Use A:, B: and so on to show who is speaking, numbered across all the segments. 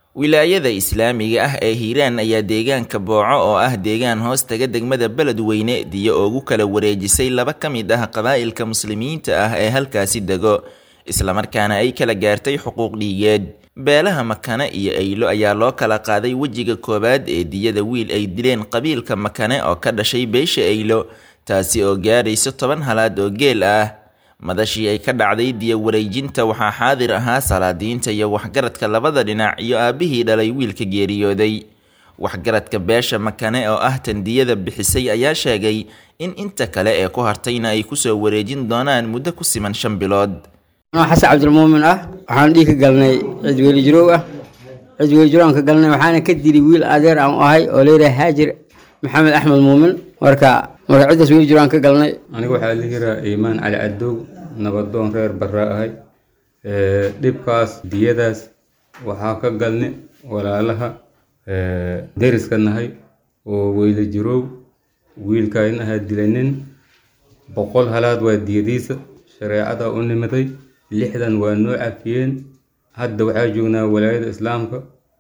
A: wilaayada islaamiga ah ee hiiraan ayaa deegaanka booco oo ah deegaan hoos taga degmada beledweyne diyo ugu kala wareejisay laba ka mid ah qabaa'ilka muslimiinta ah ee halkaasi dego islamarkaana ay kala gaartay xuquuq dhiigeed beelaha makane iyo aylo ayaa loo kala qaaday wejiga koowaad ee diyada wiil ay dileen qabiilka makane oo ka dhashay beesha aylo taasi oo gaarayso toban halaad oo geel ah madashii ay ka dhacday diya wareejinta waxaa xaadir ahaa salaadiinta iyo waxgaradka labada dhinac iyo aabbihii dhalay wiilka geeriyooday waxgaradka beesha makane oo ah tandiyada bixisay ayaa sheegay in inta kale ee ku hartayna ay kusoo wareejin doonaan muddo ku siman shan bilood
B: anoo xasan cabdilmuumin ah waxaan dhiig ka galnay cid weli jirow ah cid weli jirow aan ka galnay waxaana ka dilay wiil adeer aan u ahay oo leeyahay haajir maxamed axmed muumin marka marka ciddaas weli jiro aan ka galnay
C: aniga waxaa la yiraa iimaan cali cadow nabadoon reer barra ahay dhibkaas diyadaas waxaa ka galni walaalaha deriska nahay oo weyla jirow wiilkayn ahaa dilanin boqol halaad waa diyadiisa shareecada u nimiday lixdan waa noo cafiyeen hadda waxaa joognaa walaayada islaamka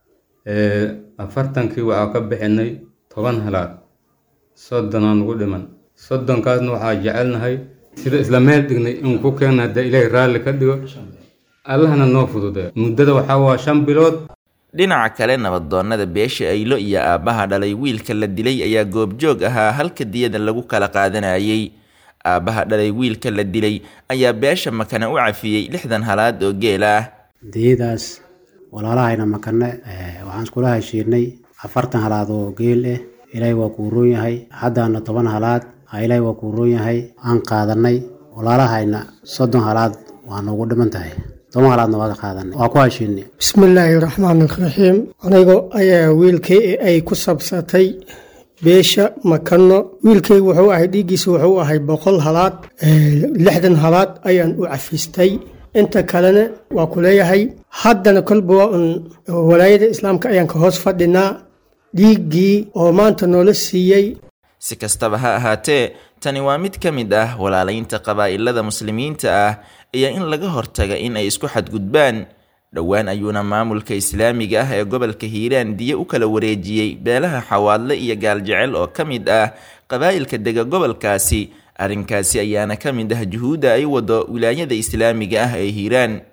C: afartankii waxaa ka bixinay toban halaad soddonaa nugu dhiman soddonkaasna waxaa jecelnahay sida isla meel dhignay in ku keena hadda ilaahay raalli ka dhigo allahna noo fudude muddada waxaa waa shan bilood
A: dhinaca kale nabadoonnada beesha aylo iyo aabbaha dhalay wiilka la dilay ayaa goobjoog ahaa halka diyada lagu kala qaadanayay aabbaha dhalay wiilka la dilay ayaa beesha makane u cafiyey lixdan halaad oo geel ah
D: diyadaas walaalahayna makane waxaan iskula heshiinay afartan halaad oo geel ah ilaahay waa kuu roon yahay haddaana toban halaad ilaahay waa kuu roon yahay aan qaadanay walaalahayna soddon halaad waa noogu dhiman tahay toban halaadna waa ka qaadanay waa ku heshiinay
E: bismillaahi raxmaan raxiim anigo ayaa wiilkay ay ku sabsatay beesha makano wiilkaygu wuxuu ahay dhiiggiisa wuxuu ahay boqol halaad lixdan halaad ayaan u cafistay inta kalena waa ku leeyahay haddana kolba waa un walaayada islaamka ayaan ka hoos fadhinaa dhiiggii oo maanta noola siiyey
A: si kastaba ha ahaatee tani waa mid ka mid ah walaalaynta qabaa'ilada muslimiinta ah iyo in laga hortaga in ay isku xadgudbaan dhowaan ayuuna maamulka islaamiga ah ee gobolka hiiraan diyo u kala wareejiyey beelaha xawaadle iyo gaaljecel oo ka mid ah qabaa'ilka dega gobolkaasi arrinkaasi ayaana ka mid ah juhuudda ay wado wilaayada islaamiga ah ee hiiraan